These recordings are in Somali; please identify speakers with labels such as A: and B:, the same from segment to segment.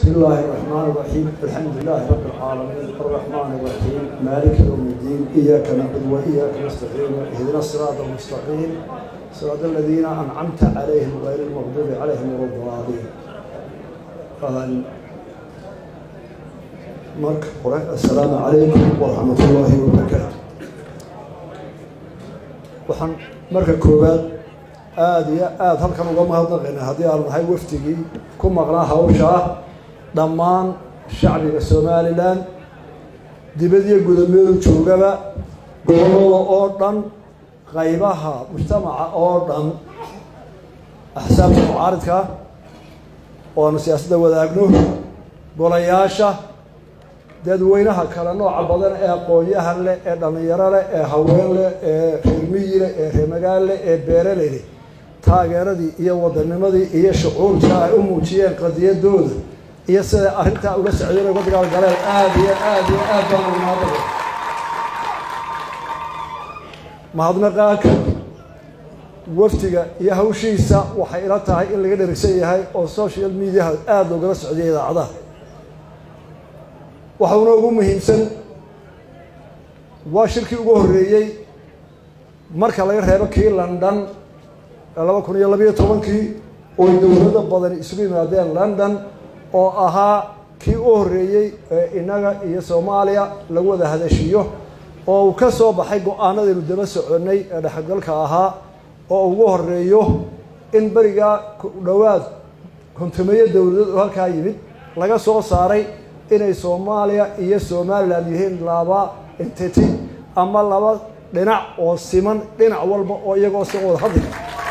A: بسم الله الرحمن الرحيم الحمد لله رب العالمين الرحمن الرحيم مالك يوم الدين إياك نعبد وإياك نستعين اهدنا الصراط المستقيم صراط الذين أنعمت عليهم غير المغضوب عليهم ولا الضالين قال marka hore assalaamu calaykum waraxmat ullaahi wabarakaatu waxaan marka koowaad aada iyo aada halkan uga mahadnaqaynaa haddii aanu nahay wafdigii ku maqnaa hawsha ah dhammaan shacbiga somalilan dibadiyo gudameedu joogaba gobolada oo dhan qaybaha mujtamaca oo dhan axsaabta mucaaridka oo aanu siyaasadda wadaagno golayaasha dadweynaha kale nooca badan ee aqoon-yahan leh ee dhallinyaro leh ee haween leh ee reermiyi leh ee reermagaal leh ee beereley leh taageeradii iyo wadanimadii iyo shucuurka ay u muujiyeen qadiyadooda iyo siday arrintaa uga socdeen uga dagaalgaleen aada iyo aada iyo aad baan umaadaba mahadnaqaanka wafdiga iyo hawshiisa waxay ila tahay in laga dherigsan yahay oo social mediaha aada loogala socdiya idaacadaha waxauna ugu muhiimsan waa shirkii ugu horreeyey marka laga reebo kii london laba kun iyo labayo tobankii oo dowlado badani isugu yimaadeen london oo ahaa kii u horreeyey ee innaga iyo soomaaliya lagu wada hadashiyo oo uu ka soo baxay go-aanadaynu daba soconnay ee dhexgalka ahaa oo ugu horeeyo in berigaa dhowaad kontumeeyo dowladood oo halkaa yimid laga soo saaray inay soomaaliya iyo somalilan yihiin laba entity ama laba dhinac oo siman dhinac walba oo iyagoo si wada hadli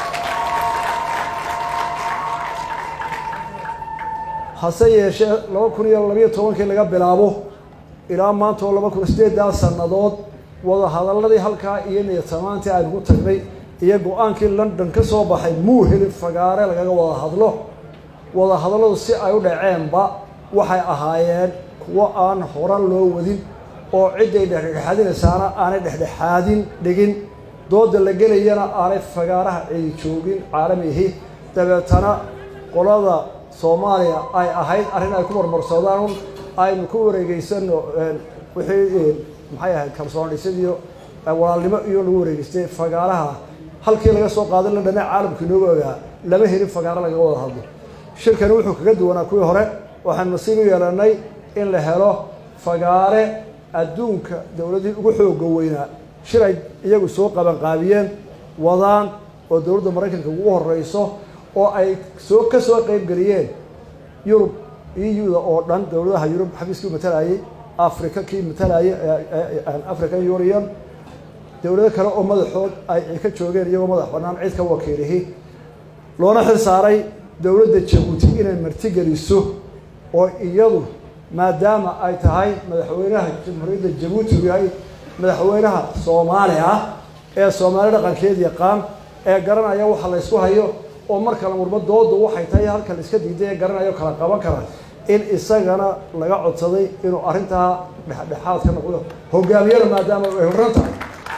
A: hase yeeshee laba kun iyo labayo tobankii laga bilaabo ilaa maanta oo laba kun sideedaa sannadood wada hadaladii halkaa iyo niyatamaantii aynu ku tagnay iyo go-aankii london ka soo baxay muu helin fagaare lagaga wada hadlo wada hadalladu si ay u dhaceenba waxay ahaayeen kuwo aan hora loo wadin oo cidday dhexdhexaadinaysaana aanay dhexdhexaadin dhigin dooda la gelayana aanay fagaaraha cidi joogin caalamihi dabeetana qolada soomaaliya ay ahayd arrin ay ku marmarsoodaan aynu ku wareegeysano wixii maxay ahayd kalsoon dhisadiyo walaalnimo iyo lagu wareegeystay fagaaraha halkii laga soo qaaday londhane caalamku inooga ogaa lama helin fagaaro lagaga wada hadlo shirkani wuxuu kaga duwanaa kuwii hore waxaan nasiib u yeelanay in la helo fagaare adduunka dowladihii ugu xooga weynaa shir ay iyagu soo qabanqaabiyeen wadaan oo dowladda maraykanka ugu horeyso oo ay soo ka soo qeybgeliyeen yurub eu-da oo dhan dowladaha yurub xafiiskii matalayay africa kii matalayay african union dowlado kale oo madaxood ay ka joogeen iyagoo madax bannaan cid ka wakiilihi loona xil saaray dowladda jabuuti inay martigeliso oo iyadu maadaama ay tahay madaxweynaha jamhuuriyadda jabuuti uu yahay madaxweynaha soomaali ah ee soomaali dhaqankeed yaqaan ee garanaya waxa la ysku hayo oo marka la murmo doodu waxay tahay halka la iska diiday ee garanayo kala qaban kara in isagana laga codsaday inuu arrintaa dhexdhexaad ka noqdo hogaamiyada maadaama ay horran tahay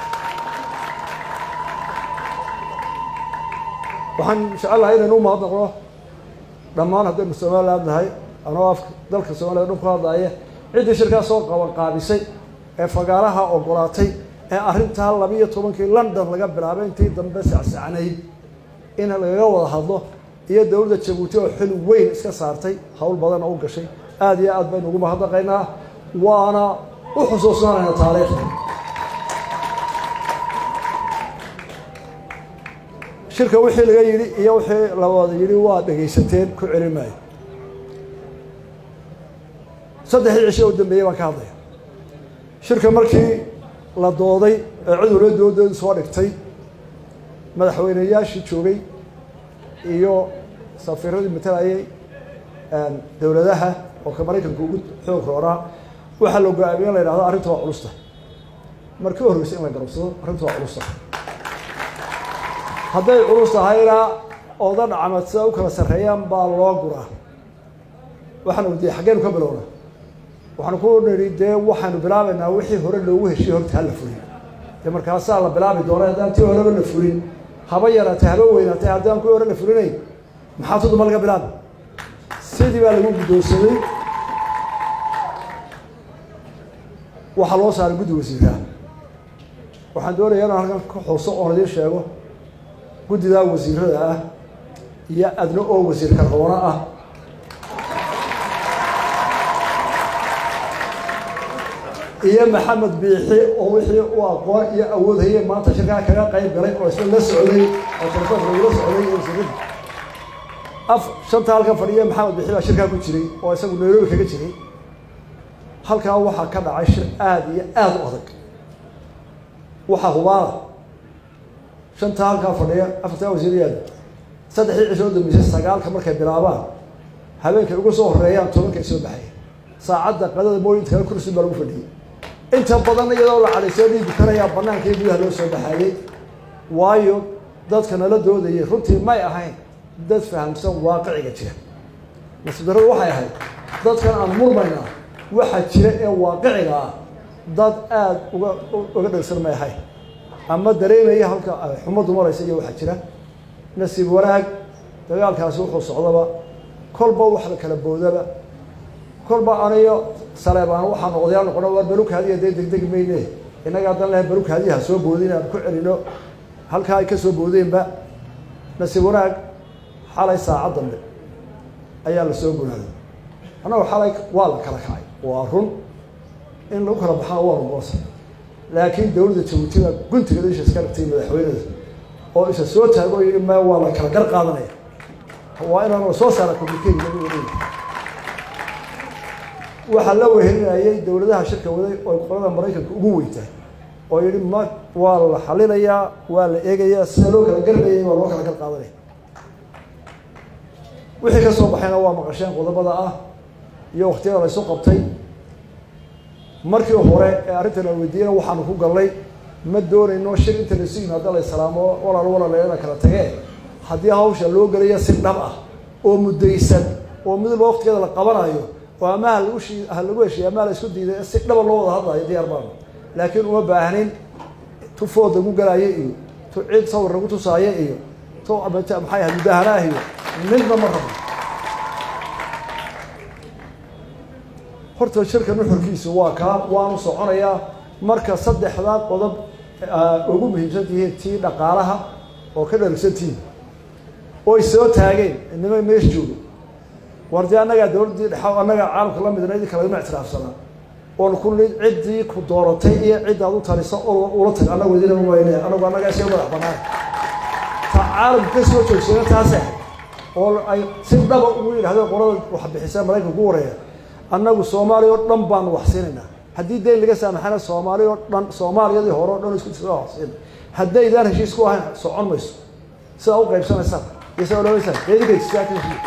A: waxaan jecelahay inaynu u mahadnaqno dhammaan haddaynu somaliland nahay anoo afka dalka soomaliya dhan ku hadlaya ciddii shirkaa soo qabanqaabisay ee fagaaraha ogolaatay ee arrintaa labiiyo tobankii london laga bilaabay intii dambe sacsacnayd in lagaga wada hadlo iyo dowladda jabuuti oo xil weyn iska saartay howl badan oo u gashay aada iyo aad baynu ugu mahadnaqaynaa waana u xusuusnaanayna taariikhda shirka wixii laga yidhi iyo wixii la wada yidhi waa dhegaysateen ku celin maayo saddexdii cisho u dambeeyey baan ka hadlaya shirka markii la dooday ee cudurla doodoodu soo dhigtay madaxweyneyaashii joogay iyo safiiradii matalayay dowladaha oo ka maraykanka ugu xoog roonaa waxaa la go-aamiye in la yidhahdo arrinta waa culusta markii u horreysay in la garabsado arrinta waa culusta hadday culus tahayna oodan camad sida u kala sarreeyaan baa loo guraa waxaanu dee xaggeenu ka bilowna waxaanu ku nidhi dee waxaanu bilaabaynaa wixii hore loogu heshiye horta hala fulin dee markaasaa la bilaabi doona haddaan tii horeba la fulin haba yaraatay haba weynaatay haddaan kuwii hore la fulinayn maxaa tuduma laga bilaabi sidii sidii baa lagu guddoonsaday waxaa loo saaray guddi wasiiraha waxaan doonayaa inaan halkan ka xuso oon idiin sheego guddidaa wasiirada ah iyo adna oo wasiir karqoono ah iyo maxamed biixi oo wixii u aqoon iyo awood hayay maanta shirkaa kaga qayb galay oo isla la socday oo telefoonka lagula socday iyo wasiirada af shanta halkan fadhiya maxamed biixi baa shirkaa ku jiray oo isagu nairobi kaga jiray halkaa waxaa ka dhacay shir aada iyo aada u adag waxaa hubaala shantaa halkaa fadhiya afartaa wasiirayaada saddexdii cisho dambeysay sagaalka markay bilaabaan habeenkay uga soo horeeyaan tobankay soo baxaya saacadda qadada mooyinta kale kursi baa lagu fadhiyey inta badan iyadoo la cadaysoo dhiigi karayaa banaanka iyo gudaha loo soo baxaayey waayo dadka nala doodayay runtii may ahayn dad fahamsan waaqiciga jira nasiib darradu waxay ahayd dadkan aan murmaynaa waxaa jira ee waaqiciga ah dad aada uga uga dhegsan may ahayn ama dareemaya halka xumaddu maraysa iyo waxaa jira nasiib wanaag dagaalkaasi wuxuu socdaba kolba wax la kala boodaba kolba aniyo saleebaan waxaanu odayaal noqono waa barukaadiya dee degdegi mayne innaga haddan lehay barukaadiyaha soo boodin aan ku celino halkaa ay ka soo boodeenba nasiib wanaag xalay saacad dambe ayaa la soo gunaaday annagu xalay waa la kala kacay waa run in lagu kala baxana waa lugoosa laakiin dowladda jabuutina guntiga isha iska dhigtay madaxweyneda oo isa soo taago yidhi ma waa la kala gar qaadanaya waa inaan soo saara communicate waxaa la wehelinayay dowladaha shirka waday oo qolada maraykanka ugu weyntahay oo yihi ma waa la xalinayaa waa la eegayaa sida loo kala garlayay waa loo kala gar qaadanaya wixii ka soo baxayna waa maqasheen qodobada ah iyo waktiyada la isu qabtay markii hore ee arrintan la weydiiyana waxaanu ku gallay ma doonayno shir inta laisu yimaado la islaamo walaal walaaleena kala tagee haddii hawsha loo gelaya si dhab ah oo muddaysan oo mid loo waktigeeda la qabanayo oo ama ha lagu shi ha lagu heshiiya ama la isku diiday si dhaba loo wada hadlayo diyaar baanu laakiin uma baahnin tu food lagu galaayo iyo tu cid sawir lagu tusaayo iyo tu maxay ahayd mudahanaah iyo midna ma rabo horta shirka nuxurkiisu waa kaa waanu soconayaa marka saddexdaa qodob ugu muhiimsan tihiin tii dhaqaalaha oo ka dharigsan tihiin oy soo taageen inima meesh joogo war dee annagaa dowladdii dhexa annagaa caalamka la midna idin kalagama ictiraafsanaa oon ku nid ciddii ku dooratay iyo ciddaad u talisa oo ula tag annagu idinama wayne anagu annagaa iska madax banaan ta caalamka ka soo joogsana taase oo ay si dhaba ugu yidhahdeen qolada wax bixisa maraykanka ugu wareeya annagu soomaaliya oo dhan baanu wax siinaynaa haddii dayn laga saamaxana soomaaliya oo dhan soomaaliyadii hore o dhan isku soo waxsiina haddaydaan heshiis ku ahayn socon mayso sidaa u qaybsanaysaan iyo sidaa ololaysaan eedinkaisiyaa ka heshiiya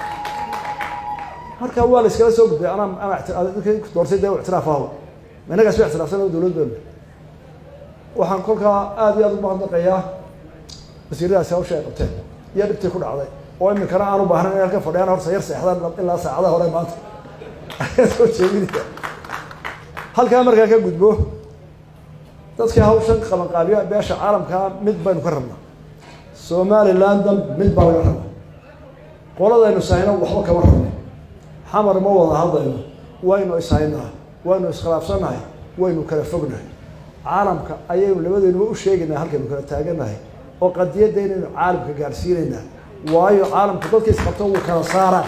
A: marka waa la iskala soo gudbay anaa ana doortay dee ictiraaf ahaw innagaas wa ictiraafsan oo dowlad baanu waxaan kolkaa aada iyo aada ugu mahadnaqayaa wasiiradaasi hawsha ay qabteen iyo dhibtii ku dhacday oo iminkana aan u baahnayn in halka fadhiyaan horta yar seexdaan ilaa saacadaha hore maanta soo jeedinaya halkaa markaa ka gudbo dadkii hawshan qabanqaabiya beesha caalamkaa mid baynu ka rabnaa somalilandan mid baa laga rabaa qoladaynu sahayno waxba kama rabno xamar ma wada hadlayno waynu ishaynaa waynu iskhilaafsannahay waynu kala fognahay caalamka ayaynu labadeenuba u sheegaynaa halkaynu kala taaganahay oo qadiyadda inaynu caalamka gaarsiinaynaa waayo caalamka dadka isqabto wuu kala saaraa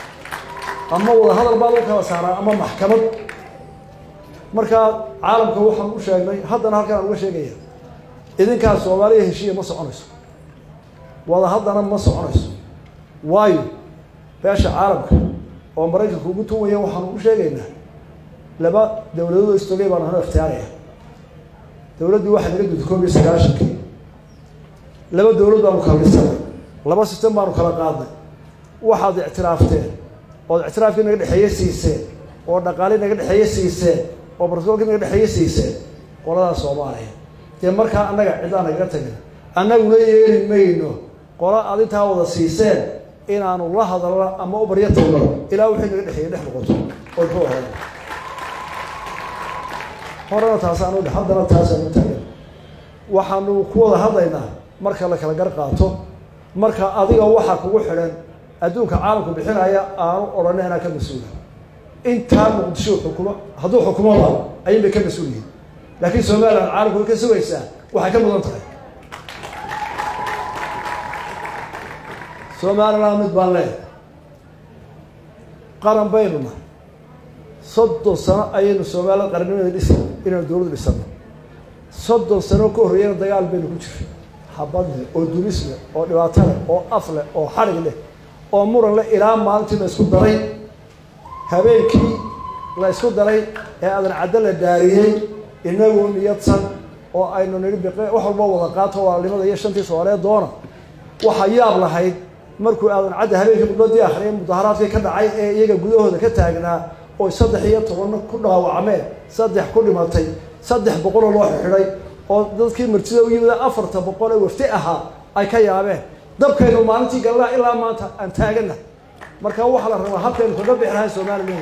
A: ama wada hadal baa lagu kala saaraa ama maxkamad markaa caalamka waxaan u sheegnay haddana halkan aan uga sheegaya idinkaa soomaaliya heshiiya ma soconayso wada haddana ma soconayso waayo beesha caalamka oo maraykanka ugu tuwaya waxaanu u sheegaynaa laba dowladood istogay baanu hano ikhtiyaaraya dowladdii waxaa naga gudi koob iyo sagaashankii laba dowlad baanu kala dhisanay laba sistem baanu kala qaadnay waxaad ictiraafteen ood ictiraafkii naga dhexeeye siiseen oo dhaqaali naga dhexeeye siiseen oo barsoolkii naga dhexeeye siiseen qoladaa soomaaliya dee markaa annaga cidaa nagaga tagin annaguna yeeli mayno qola aad intaa wada siiseen inaanu la hadalno ama u baryo tagno ilaa wixii naga dhexeeye dhex noqoto oo ku ahayn horena taasaanu dhe haddana taasaanu taagan waxaanu ku wada hadlaynaa marka la kala gar qaato marka adiga waxaa kugu xidhan adduunka caalamku bixinaya aanu odhanay anaa ka mas-uula intaa muqdisho xukumo hadduu xukumo la ayay bay ka mas-uul yihiin laakiin somalilan caalamku way ka sugaysaa waxay ka mudan tahay somalilan mid baan leeyahay qaran baynu nahay soddon sano ayaynu somalilan qarannimada dhisa inaynu dowladdu dhisano soddon sano ka horreeyana dagaal baynu ku jiray habad leh oo dulis leh oo dhibaato leh oo af leh oo xadhig leh oo muran leh ilaa maalintii la isku daray habeenkii la isku daray ee aadan caddo la dhaariyey inagoo niyadsan oo aynu nidhi biqe wax walba wada qaato walaalnimada iyo shantii soomaaliyeed doona waxaa yaab lahayd markuu aadan cadda habeenkii khudbadii akhriyay mudaharaadkii ka dhacay ee iyaga gudahooda ka taagnaa oo saddex iyo tobanna ku dhaawacmeen saddex ku dhimatay saddex boqoloo loo xidhay oo dadkii martida u yimid afarta boqol ee wafti ahaa ay ka yaabeen dabkaynu maalintii galnaa ilaa maanta aan taagana marka waxaa la rabaa habkaynu kaga bixi lahay somalilan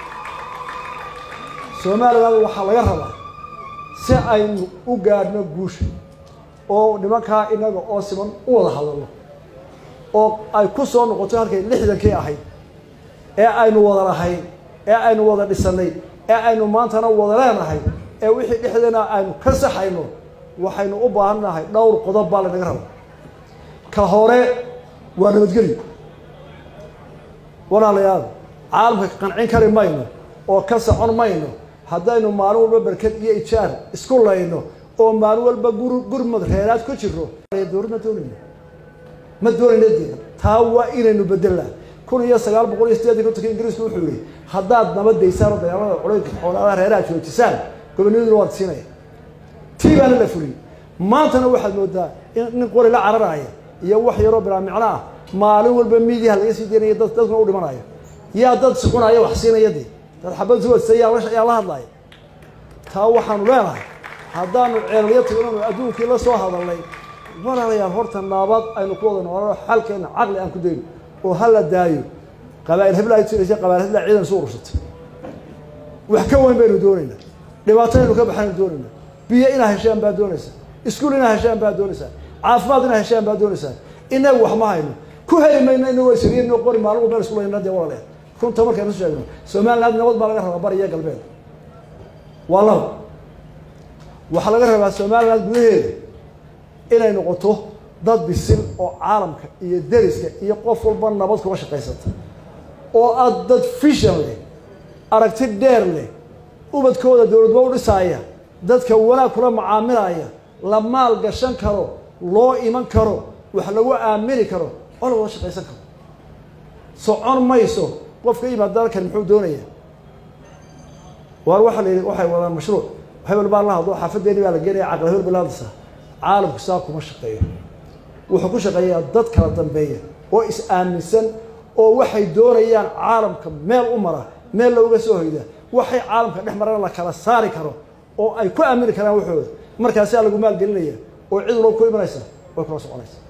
A: somalilan waxaa laga rabaa si aynu u gaadhno guusha oo nimankaa inaga oo siman u wada hadalno oo ay ku soo noqoto halkay lixdankii ahayd ee aynu wada lahayn ee aynu wada dhisanay ee aynu maantana wada leenahay ee wixii dhexdeena aynu ka saxayno waxaynu u baahan nahay dhowr qodob baa lanaga raba ka hore waa nabadgelyo walaalayaal caalamka qancin kari mayno oo ka socon mayno haddaynu maalin walba berked iyo ijaar isku layno oo maalin walba gur gurmad reeraad ku jiro dowlad ma doonayno ma doonayno dee taa waa inaynu bedelnaa kun iyo sagaal boqol iyo sideetan kontonka ingiriisku wuxuu yihi haddaad nabadaysaan oo dagaalada culaynka xoolaadaha reeraha joojisaan gobonnimaduna waad siinaya tii baana la fuliyey maantana waxaad moodaa in nin qori la cararaya iyo wax yaroo bilaa micno ah maalin walba miidiyaha laga sii daynaya dad dadkuna u dhimanaya yaa dad sucunaya wax siinaya dee dad xabad suwadsa yaa la yaa la hadlaya taa waxaanu leenahay haddaanu ceelyo tignanu adduunkii la soo hadalnay walaalayaal horta naabad aynu ku wada noolano xalkeena caqli aan ku dayno oo ha la daayo qabaa'il hebla ay tiraysa qabaa'il hebla ciidan isu urursatay wax ka weyn baynu doonaynaa dhibaato inaynu ka baxaynu doonaynaa biyo inaa heshaan baa doonaysaa iskuul inaa heshaan baa doonaysaa caafimaad inaa heshaan baa doonaysaa inagu wax ma hayno ku heli mayno inagoo isriino qori maalin walba isku layna dee walaaleed runta markaynu sheegno somaliland nabad baa laga rabaa bari iyo galbeed waa laba waxaa laga rabaa somaliland gudaheeda inay noqoto dad bisil oo caalamka iyo deriska iyo qof walba nabad kuga shaqaysata oo aad dad fishan leh aragti dheer leh ubadkooda dowladba u dhisaaya dadka wanaag kula macaamilaya la maal gashan karo loo iman karo wax lagu aamini karo oo la wada shaqaysan karo socon mayso qofka yimaad dalkan muxuu doonaya waar waxa la yidhi waxay wadaan mashruuc hebel baa la hadlo xaafadeeni baa la geenaya caqli hebel baa la hadlaysaa caalamku saa kuma shaqeeyo wuxuu ku shaqeeyaa dad kala dambeeya oo is-aaminsan oo waxay doonayaan caalamka meel u mara meel looga soo hoyda waxay caalamka dhex marana la kala saari karo oo ay ku aamini karaan waxooda markaasaa lagu maalgelinaya oo cid walba ku imanaysa way kula soconaysa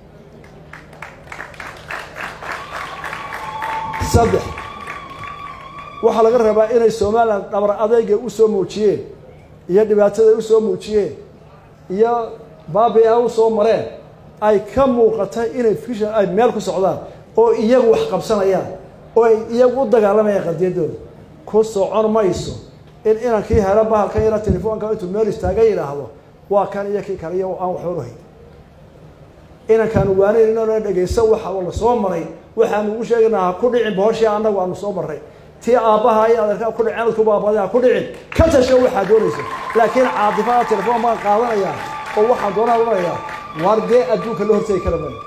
A: saddex waxaa laga rabaa inay somalilan dhabar adeyga usoo muujiyeen iyo dhibaatada usoo muujiyeen iyo baabi-a usoo mareen ay ka muuqata inay fishan ay meel ku socdaan oo iyagu wax qabsanayaan oo ay iyagu u dagaalamayaan qadiyadooda ku socon mayso in inankii helo bahalkan yara telefoonka intuu meel istaaga yidhaahdo waa kan iyo kii kale iyo aan waxba uhayn inankaanu waanayn inana dhegayso waxa la soo maray waxaanu ugu sheegaynaa ha ku dhicin bohoshii annagu aanu soo marray tii aabbaha iyo adeerkaa ku dhicin adku baabada ha ku dhicin ka tasho waxaa doonaysa laakiin caadifada telefoon baan qaadanayaa oo waxaan doonaa odhanayaa waar dee adduunka la hortegi kara maayo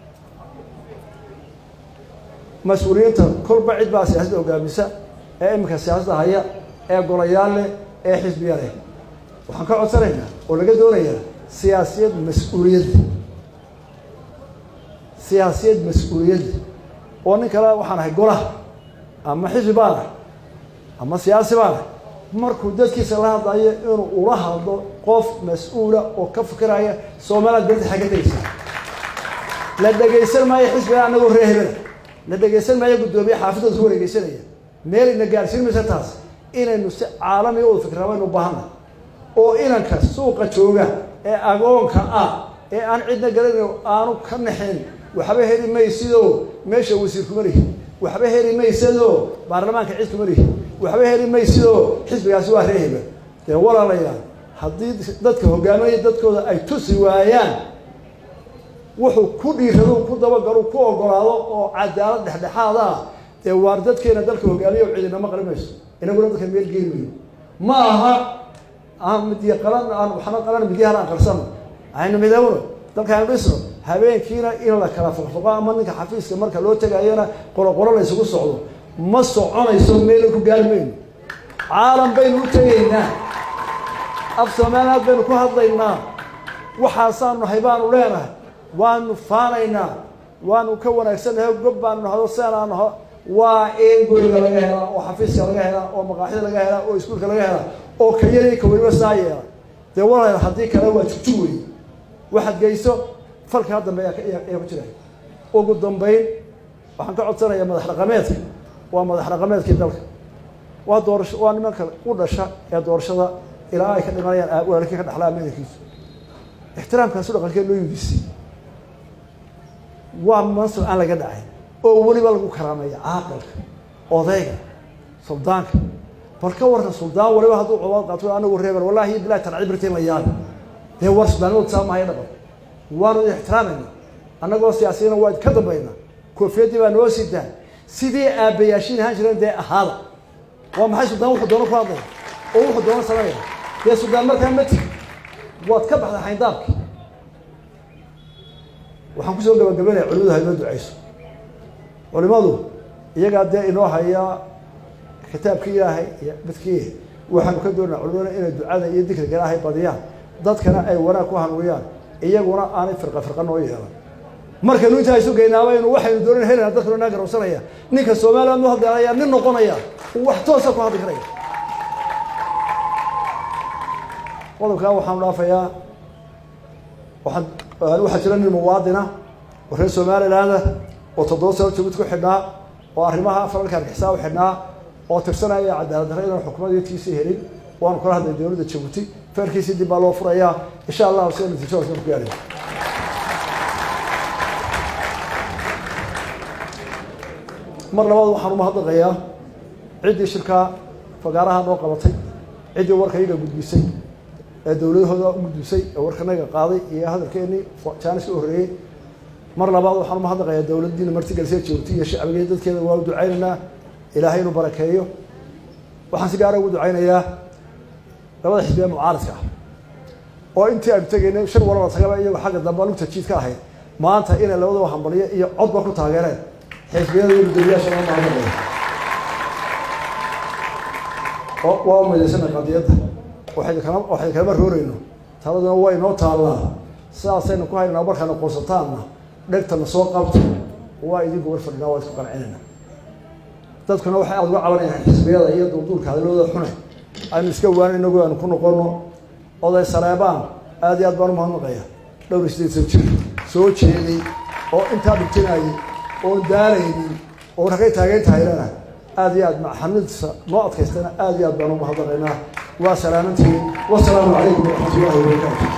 A: mas-uuliyiinta kolba cid baa siyaasadda hogaamisa ee iminka siyaasadda haya ee golayaal leh ee xisbiya leh waxaan ka codsanaynaa oo laga doonayaa siyaasiyad mas-uuliyadda siyaasiyad mas-uuliyadda oo nin kale waxaan ahay golaha ama xisbi baan ahay ama siyaasi baan ahay markuu dadkiisa la hadlayo inuu ula hadlo qof mas-uula oo ka fikiraya somaliland berdi xagga degeysa la dhegaysan maayo xisbiga anagoo ree hebela la dhegaysan maayo guddoomiye xaafidooda ku wareegeysanaya meel ina gaarsiin maysa taas inaynu si caalamiga u fikraa baynu ubaahanna oo inanka suuqa jooga ee agoonka ah ee aan cidna garanayn aanu ka naxin waxba heli maysidoo meesha wasiir kuma lihi waxba heli maysadoo baarlamaanka cid kuma lihi waxba heli maysidoo xisbigaasi waa reeheba dee walaalayaal haddii dadka hogaamaya dadkooda ay tusi waayaan wuxuu ku dhiirado ku dabagalo ku ogolaado oo cadaalad dhexdhexaad ah dee waar dadkeena dalka hogaamiya o cidinama qali mayso inaguna dadka meel geeli mayno ma aha aan midya qalan aan waxna qalan midyahan aan qarsano aynu midowno dalka aynu dhisno habeenkiina in la kala foqfoqo ama ninka xafiiska marka loo tegayana qoloqolo la isugu socdo ma soconayso meela ku gaari mayno caalam baynu u tegaynaa af soomaaliyaad baynu ku hadlaynaa waxaasaanu nahay baanu leenahay waanu faanaynaa waanu ka wanaagsannahay gob baanu nahdo seenaa naho waa in guriga laga helaa oo xafiiska laga helaa oo maqaaxida laga helaa oo iskuulka laga helaa oo ka yari ka weliba saa yeela dee walaal haddii kale waa jugjug wey waxaad geyso falka ha dambe ayaa ku jira ugu dambayn waxaan ka codsanayaa madax dhaqameedka waa madax dhaqameedkii dalka waa doorasho waa nimanka u dhasha ee doorashada ilaa ay ka dhimanayaan walaalkii ka dhaxlaa madankiisu ixtiraamkaasu dhaqankee loo yudisay waa mansab aan laga dhacay oo weliba lagu karaameeya caaqilka odayga suldaanka bal ka warka suldaan waliba hadduu cobaad qaato anagu reeber wallahi bilahi tarci birtiin la yaabi dee war suldaanimadu saa mahaya dhaqan waanu ixtiraamayna annagoo siyaasiyana waa ka dambayna koofiyadii baa noo sidaa sidii aabbayaashiin ahaan jireen dee ahaada waa maxay suldaan wuxuu doono ku hadlaya oo wuxuu doono sameeya dee suldaan markaa ma tigi waad ka baxday xayndaabki waxaan kusoo gabagabanaya culimadu haynoo ducayso culimadu iyagaa dee inoo haya kitaabkii ilaahay iyo midkii waxaanu ka doonaa culimada inay ducada iyo dikriga ilaahay badiyaan dadkana ay wanaag ku hanuuyaan iyaguna aanay firqa firqa noo yeelan markaynu intaa isu geynaaba inu waxaynu doonan helana dadkanu naa garowsanaya ninka soomaaliya nu hadlaya nin noqonaya wax toosa ku hadli karaya qodobkaa waxaanu dhaafayaa waxaan waxaa jira nin muwaadina oo reer somalilaanda oo toddoba sano jogid ku xidhnaa oo arrimaha falalka argixisaan u xidhnaa oo tirsanaya cadaalad darre inaan xukuumadtiisii helin waanu kala hadlay dowladda jabuuti feerkiisii dib baa loo furayaa insha allahu sida natiijo hoose ku gaaraya mar labaad waxaan umahadnaqayaa ciddii shirkaa fagaaraha noo qabatay ciddii warka iyaga gudbisay ee dowladahooda u gudbisay ee warkanaga qaaday iyo hadalkeenii jaanis ka horreeyey mar labaad waxaan umahadnaqayaa dowladdiina martigelisee jabuuti iyo shacbigeed dadkeeda waa u ducaynaynaa ilaahay inuu barakeeyo waxaan si gaara ugu ducaynayaa labada xisbi ee mucaaradka ah oo intii aynu tegaynay shir walaba tagaba iyagoo xagga dambe lugta jiid ka ahayd maanta inay labadaba hambaliyo iyo codba ku taageereen xisbiyada iyo gudoomiyaasha loo mahadnaqaya waa umadeysana qadiyadda waxaynu kala waxaynu kalama rooreyno taladuna way noo taallaa sidaasaynu ku haynaa markaana qoonsataanna dhegtana soo qabto waa idinku war fadhinaa waa isku qancinayna dadkuna waxay aada uga cabanayaan xisbiyada iyo duulduulka hadalooda xune aynu iska waanin inagu aanu ku noqono oday saleebaan aada iyo aad baan umahadnaqaya dhowr iyo sideed san jir soo jeeday oo intaa dhigtinayay oon daalaynin oo ragay taageyn tahaylana aada iyo aad maxamidsa noo adkaystana aada iyo aad baan umahadnaqaynaa waa salaamantiin wasalaamu calaykum waraxmat ullahi wabarakaatu